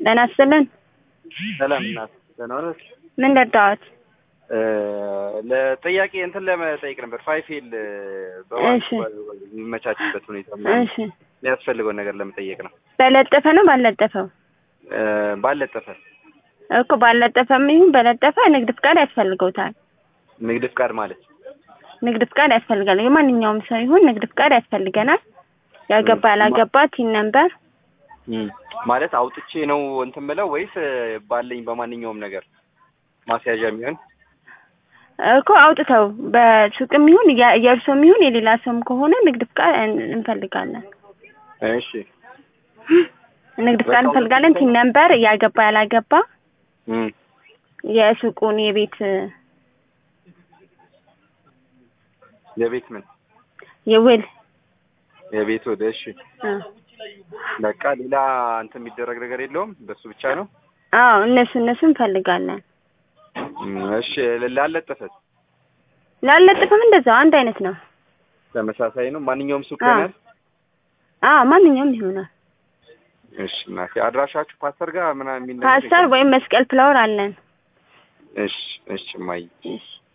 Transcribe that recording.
ጤና ይስጥልን። ሰላም እናት ደህና ነሽ? ምን ረዳዎት? ለጥያቄ እንትን ለመጠየቅ ነበር። ፋይፌል እሺ። የሚመቻችበት ሁኔታ ምናምን እሺ የሚያስፈልገውን ነገር ለመጠየቅ ነው። በለጠፈ ነው ባልለጠፈው? እ ባለጠፈ እኮ ባልለጠፈም ይሁን በለጠፈ ንግድ ፍቃድ ያስፈልገውታል። ንግድ ፍቃድ ማለት ንግድ ፍቃድ ያስፈልጋል። የማንኛውም ሰው ይሁን ንግድ ፍቃድ ያስፈልገናል። ያገባ ያላገባ ቲን ነምበር እም፣ ማለት አውጥቼ ነው እንትን ምለው ወይስ ባለኝ በማንኛውም ነገር ማስያዣ የሚሆን እኮ አውጥተው በሱቅም ይሁን የ- የእርሶም ይሁን የሌላ ሰውም ከሆነ ንግድ ፍቃድ እን- እንፈልጋለን። እሺ ንግድ ፍቃድ እንፈልጋለን። ቲን ነምበር ያገባ ያላገባ እም፣ የሱቁን የቤት የቤት ምን የውል የቤት ወደ እሺ እ በቃ ሌላ እንትን የሚደረግ ነገር የለውም በሱ ብቻ ነው አዎ እነሱ እነሱ እንፈልጋለን። እም፣ እሺ ላለጠፈት ላለጥፍም እንደዛው አንድ አይነት ነው። ተመሳሳይ ነው ማንኛውም ሱቅ አዎ ይሆናል አዎ ማንኛውም ይሆናል። እሺ እናቴ አድራሻችሁ ፓስተር ጋር ምናምን የሚል ነገር ፓስተር ወይም መስቀል ፍላወር አለን። እሺ እሺ ማይ እሺ